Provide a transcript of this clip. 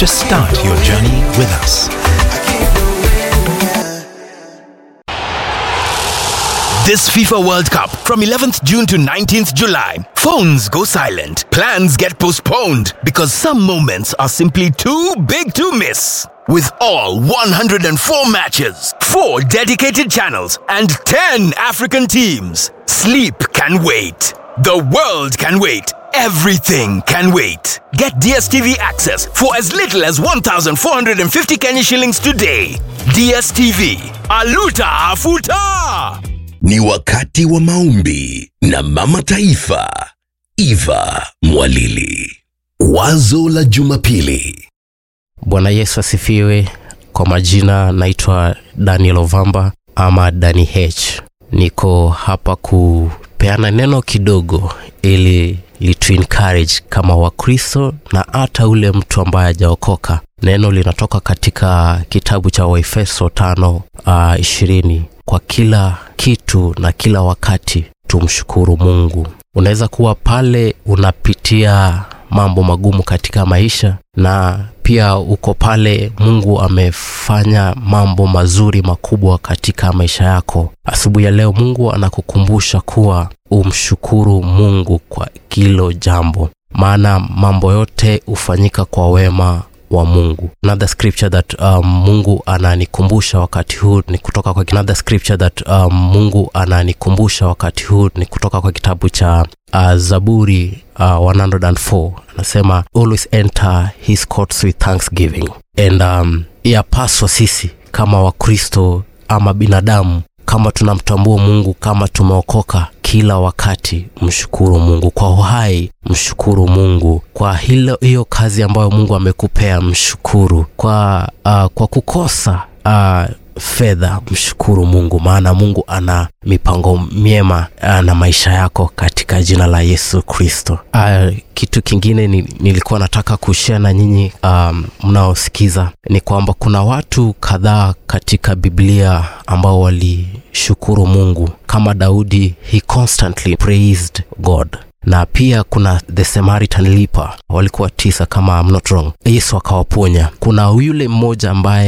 Just start your journey with us. This FIFA World Cup from 11th June to 19th July. Phones go silent. Plans get postponed because some moments are simply too big to miss. With all 104 matches, 4 dedicated channels, and 10 African teams, sleep can wait. The world can wait. Everything can wait. Get DSTV access for as little as 1,450 Kenya shillings today. DSTV. Aluta Afuta! Ni wakati wa maombi na Mama Taifa Eva Mwalili. Wazo la Jumapili. Bwana Yesu asifiwe. Kwa majina naitwa Daniel Ovamba ama Dani H. Niko hapa kupeana neno kidogo ili litu encourage kama Wakristo na hata ule mtu ambaye hajaokoka. Neno linatoka katika kitabu cha Waefeso tano uh, ishirini. Kwa kila kitu na kila wakati tumshukuru Mungu. Unaweza kuwa pale unapitia mambo magumu katika maisha na pia uko pale mungu amefanya mambo mazuri makubwa katika maisha yako asubuhi ya leo mungu anakukumbusha kuwa umshukuru mungu kwa kilo jambo maana mambo yote hufanyika kwa wema wa mungu another scripture that um, mungu ananikumbusha wakati huu ni kutoka kwa another scripture that um, mungu ananikumbusha wakati huu ni kutoka kwa kitabu cha uh, zaburi uh, 104 anasema always enter his courts with thanksgiving and um, yapaswa sisi kama wakristo ama binadamu kama tunamtambua mungu kama tumeokoka kila wakati mshukuru mungu kwa uhai mshukuru mungu kwa hilo hiyo kazi ambayo mungu amekupea mshukuru kwa uh, kwa kukosa uh, fedha mshukuru mungu maana mungu ana mipango myema uh, na maisha yako katika jina la yesu kristo uh, kitu kingine ni, nilikuwa nataka kushia na nyinyi um, mnaosikiza ni kwamba kuna watu kadhaa katika biblia ambao walishukuru mungu kama daudi he constantly praised god na pia kuna the samaritan leper walikuwa tisa kama I'm not wrong yesu akawaponya kuna yule mmoja ambaye